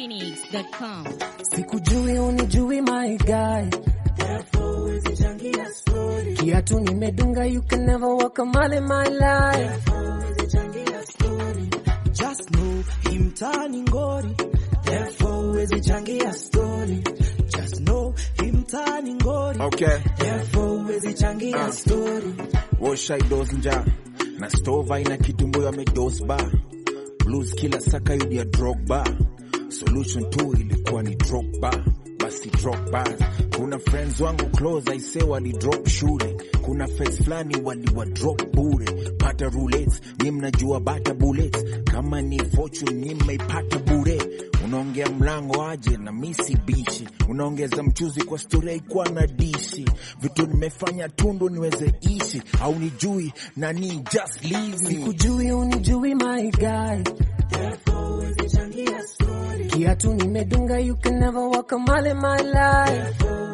ninjaphoenix.com. Sikujui unijui my guy, kiatu nimedunga, you can never walk a mile in my life. Just know hii mtaani ngori, therefore huwezi changia story. Just know hii mtaani ngori, Okay, therefore huwezi changia Ah. story. washaidos nja na stova ina kitumbo amedos ba blues kila saka yudia drogba solution tu ilikuwa ni drogba basi drop bars. Kuna friends wangu close aise wali drop shule, kuna face flani wali wa drop bure. Pata roulette, ni mnajua bata bullets, kama ni fortune ni mmeipata bure. Unaongea mlango aje na misi bishi, unaongeza mchuzi kwa story haikuwa na dishi. Vitu nimefanya tundu niweze ishi, au nijui nani, just leave me. Sikujui unijui my guy, kiatu nimedunga, you can never walk a mile in my life.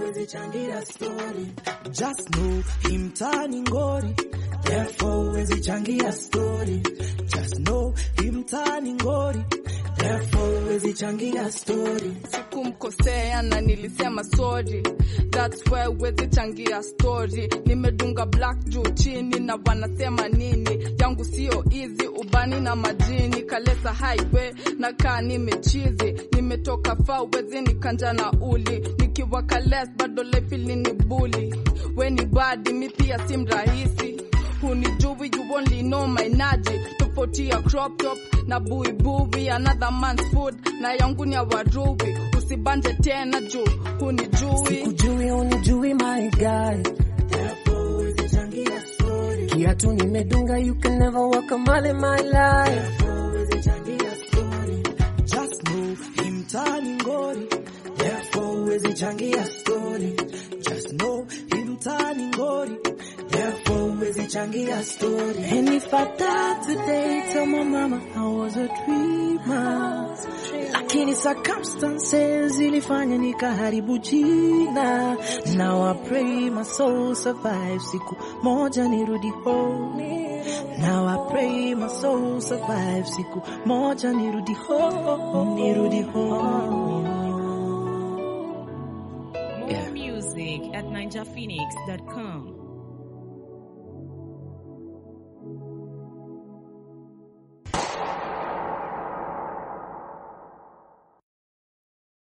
Just know hii mtaani ngori, therefore huwezi changia story. Just know hii mtaani ngori, therefore huwezi changia story. sikumkosea na nilisema sorry that's why huwezi changia story nimedunga black juu chini na wanasema nini yangu sio easy ubani na majini kalesa highway na kaa nimechizi nimetoka faa wezi nikanja na uli nikiwa kales bado lefili ni buli weni badi mi pia si mrahisi hunijui you only know my naji tofauti ya crop top na buibui another man's food na yangu ni ya warubi usibanje tena juu hunijui Sikujui unijui my guy, kiatu nimedunga, you can never walk a mile in my life. Just know hii mtaani ngori, therefore huwezi changia story. Just know hii mtaani ngori, therefore huwezi changia story. And if I die today, tell my mama I was a dreamer. Lakini circumstances ilifanya nikaharibu jina. Now I pray my soul survive, siku moja nirudi home. Now I pray my soul survive, siku moja nirudi home, nirudi home. More music at ninjaphoenix.com.